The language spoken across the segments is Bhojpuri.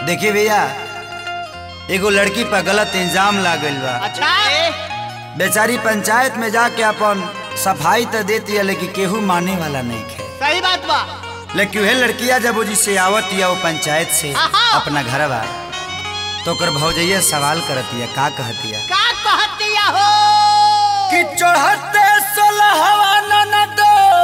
देखिए भैया एगो लड़की पर गलत इल्जाम लागल बा अच्छा बेचारी पंचायत में जाके अपन सफाई तो देती है लेकिन केहू माने वाला नहीं है सही बात बा लेकिन वह लड़किया जब वो जिससे आवत या वो पंचायत से आहा। अपना घर बा तो ओकर भौजैया सवाल करती है का कहती है का कहतिया हो कि चढ़ते सोलहवा ननदो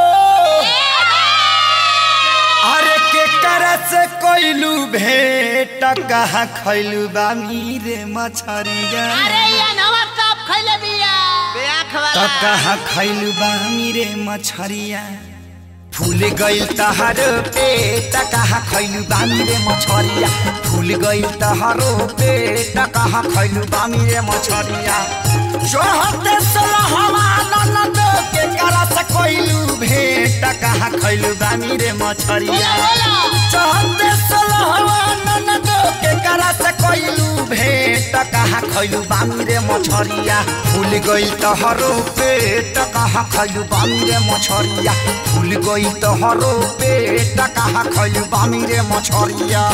अरे के करस कोइलू भेट कहाँ खैलू बामी रे मछरिया अरे ये नवा साफ खैले बिया बेआख त वाला कहाँ खैलू बामी रे मछरिया फूल गइल तहारो पेट कहाँ खैलू बामी रे मछरिया फूल गइल तहारो पेट कहाँ खैलू बामी रे मछरिया चढ़ते सोलहवा ननद के करस कोइलू भेट कहाँ खैलू बामी रे मछरिया बोला बोला चढ़ते सोलहवा ननद के करस कोइलू भेट कहाँ खैलू बामी रे मछरिया फूल गइल तहरो पेट कहाँ खैलू बामी रे मछरिया फूल गइल तहरो पेट कहाँ खैलू बामी रे मछरिया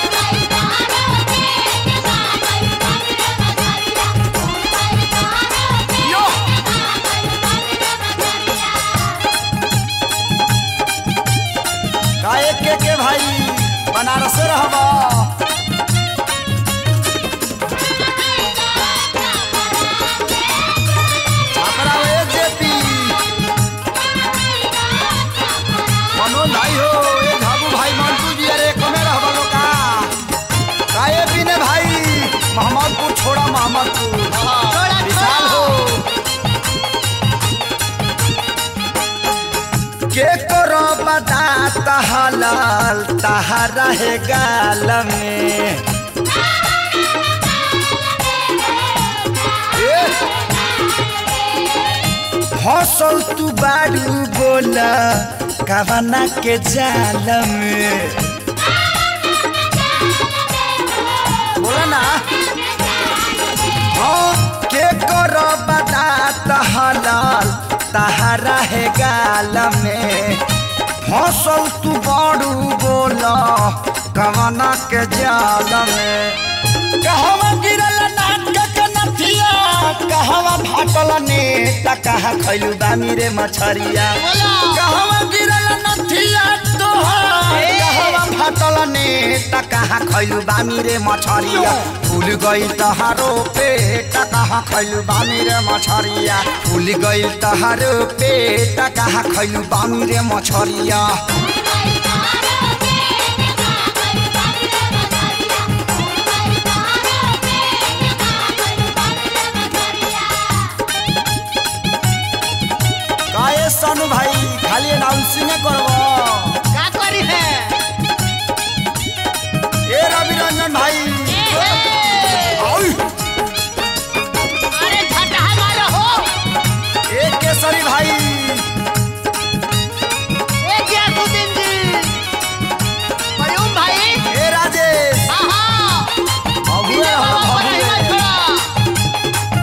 यो काहे के के भाई बनारस रहबा छापरा ए जेपी मनो नहीं हो ए धाबू भाई मंटू जी अरे कमे रहबा लोका काहे बिने भाई मोहम्मदपुर छोड़ा मोहम्मदपुर छोड़ा, विशाल छोड़ा। हो के करो बता तहलाल तहरा है गाल में ए, हौसल तू बारू बोला कवना के जाल में बोला ना हाँ के करो बता तहलाल तहरा है गाल में हौसल तू बारू बोला कवना के जाल में कहवा गिरल नाटक नथिया कहवा भाटल नेता कहाँ खैलू बामी रे मछरिया बोला। कहवा गिरल नथिया तोहार ए। कहवा भाटल नेता कहाँ खैलू बामी रे मछरिया फूल गइल तहारो पेट कहाँ खैलू बामी रे मछरिया फूल गइल तहारो पेट कहाँ खैलू बामी रे मछरिया काहे सनु भाई खाली अनाउंसिंग करब का करी है ए रवि रंजन भाई औ, अरे छठा मारो हो ए केसरी भाई ए गियासुद्दीन जी मयूम भाई ए राजेश आहा भगुए इधर हो बाबा पर भगुए हिम्मत छोड़ा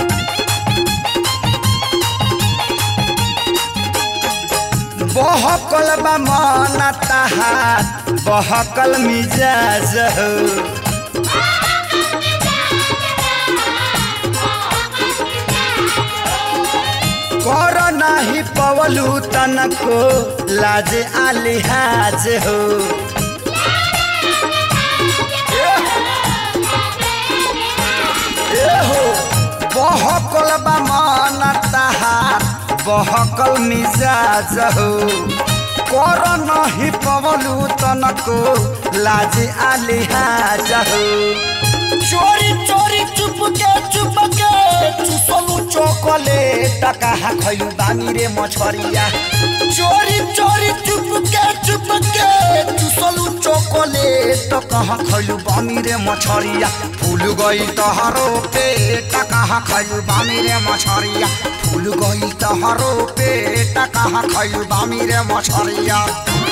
बहकल बा मन तहार बहकल मिजाज हो कर नाही पवलू तनको लाज आलिहाज हो ए हो बहकल बा मन तहार बहकल मिजाज हो कर नहीं पवलू तनको लाज आलिहाज हो चोरी चोरी चुप के चुप के चुसलू चोकलेट कहाँ खैलू बानी रे मछरिया चोरी चोरी चुप के चुप के चुसलू चोकलेट कहाँ खैलू बानी रे मछरिया फूल गई तहरो पेट कहाँ खैलू बानी रे मछरिया फूल गई तहरो पेट कहाँ खैलू बानी रे मछरिया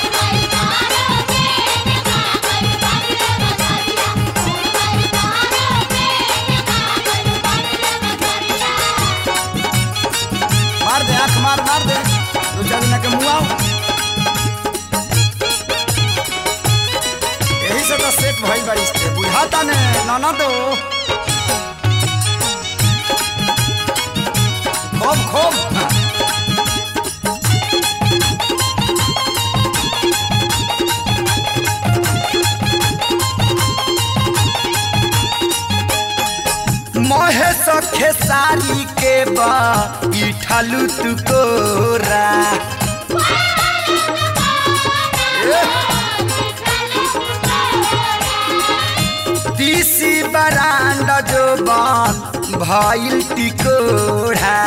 मार दे आंख मार मार दे दो चार दिन के मुआओ यही से तो सेट भइल बारिश थे बुझाता ননদো খুব খুব महेश खेसारी के बा इठलू तू कोरा तीसी बरांड जो बन भइल टिकोड़ा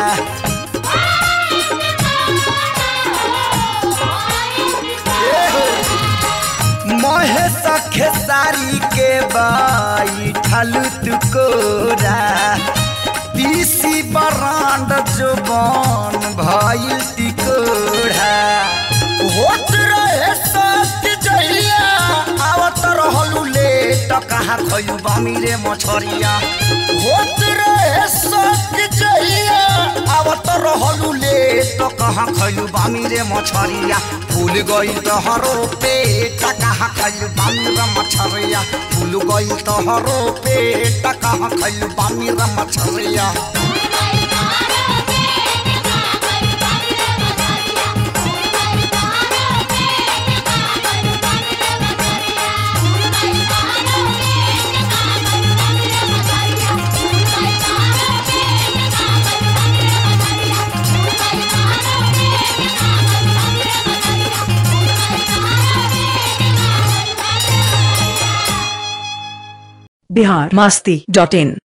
महेश खेसारी के बाई ठालू तू कोरा तीसी बरांड जो बन भइल टिकोड़ा होत रहे सत जहिया आवत रहलू लेट कहाँ खयू बामी रे मछरिया होत रहे सत जहिया आवत रहलू लेट कहाँ खयू बामी रे मछरिया फूल गई तोहरो पेट कहाँ खयू बामी रे मछरिया फूल गई तोहरो पेट कहाँ खयू बामी रे मछरिया बिहार मस्ती डॉट इन